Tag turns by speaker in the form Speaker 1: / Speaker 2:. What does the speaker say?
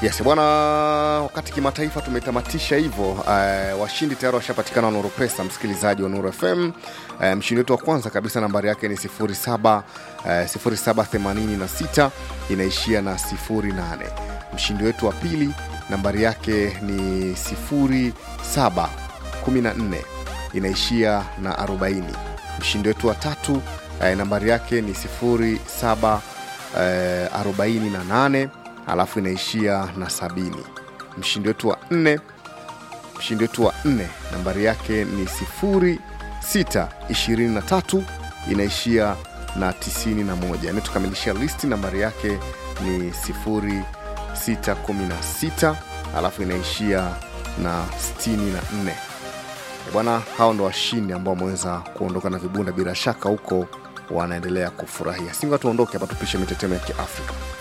Speaker 1: Yes bwana, wakati kimataifa tumetamatisha hivyo. Uh, washindi tayari washapatikana wa Nuru Pesa, msikilizaji wa Nuru FM. Uh, mshindi wetu wa kwanza kabisa nambari yake ni 07 uh, 0786 inaishia na 08. Mshindi wetu wa pili nambari yake ni 0714 inaishia na 40. Mshindi wetu wa tatu uh, nambari yake ni 07 uh, 48 alafu inaishia na sabini. Mshindi wetu wa nne mshindi wetu wa nne nambari yake ni sifuri sita ishirini na tatu inaishia na tisini na moja. Anayetukamilisha listi nambari yake ni sifuri sita kumi na sita alafu inaishia na sitini na nne. Bwana, hao ndo washindi ambao wameweza kuondoka na vibunda, bila shaka huko wanaendelea kufurahia. Singa tuondoke hapa, tupishe mitetemo ya Kiafrika.